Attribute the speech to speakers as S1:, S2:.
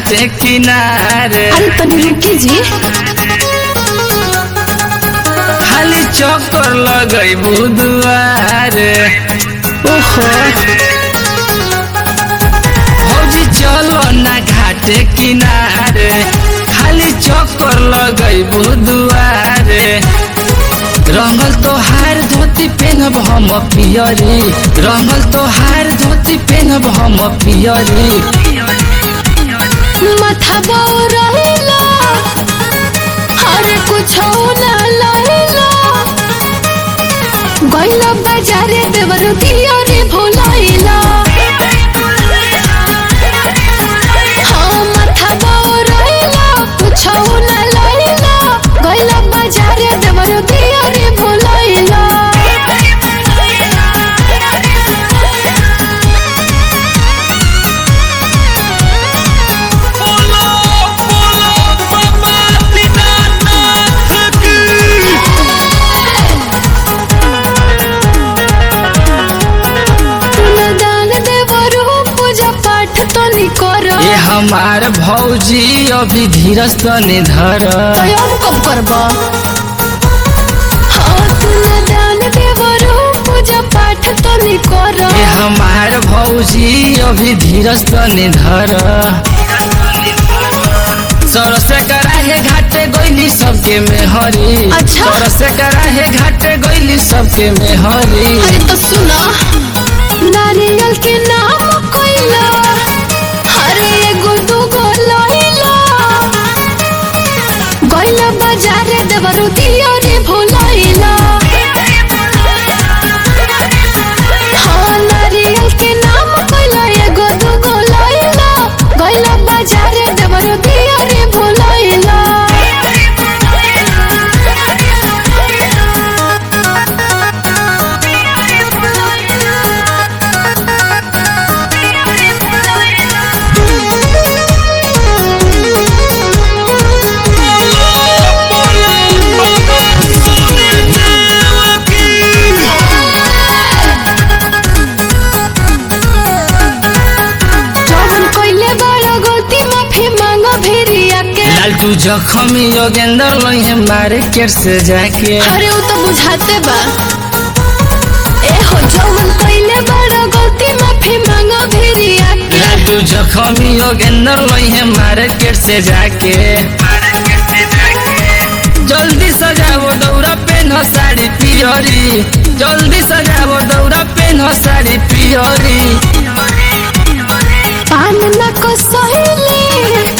S1: घाटे किनारे
S2: अरे तनी रुकी जी
S1: खाली चक्कर लगई बुधवारे
S2: ओहो
S1: भौजी चलो ना घाटे किनारे खाली चक्कर लगई बुधवारे रंगल तोहार धोती पेनब हम पियरी रंगल तोहार धोती पेनब हम पियरी
S2: माथा बौरहिला अरे कुछ ना लहिला गइला बाजारे देवर दिया रे भोलाइला हाँ माथा बौरहिला कुछ ना लहिला गइला बाजारे देवर दिया रे भोलाइला दान देवरू पूजा पाठ तो नी कर
S1: ये हमार भौजी अभी धीरज तने धर
S2: तैयार कब करब हाँ तू न दान देवरू पूजा पाठ तो नी कर
S1: ये हमार भौजी अभी धीरज तने धर सरसे कराहे घाटे गईली सबके में हरी
S2: अच्छा।
S1: सरसे कराहे घाटे गईली सबके में हरी
S2: अरे तो सुना नारियल के नाम कोइला अरे एगो दूगो लइला गइला बाजारे देवरू दिया रे भोलाइला हाँ नारियल के नाम कोइला एगो दूगो लइला गइला बाजारे देवरू दिया रे भोलाइला जवन कइले बड़ा गलती माफी मांगो भेरिया के
S1: लालटू जखमी योगेंद्र लोहे मारे केर से जाके
S2: अरे वो तो बुझाते बा ए हो जवन कइले बड़ा गलती माफी मांगो भेरिया के
S1: लालटू जखमी योगेंद्र लोहे मारे केर से जाके जल्दी सजावो दौरा पेन साड़ी पियरी जल्दी सजावो दौरा पेन साड़ी पियरी
S2: पान न को सहेली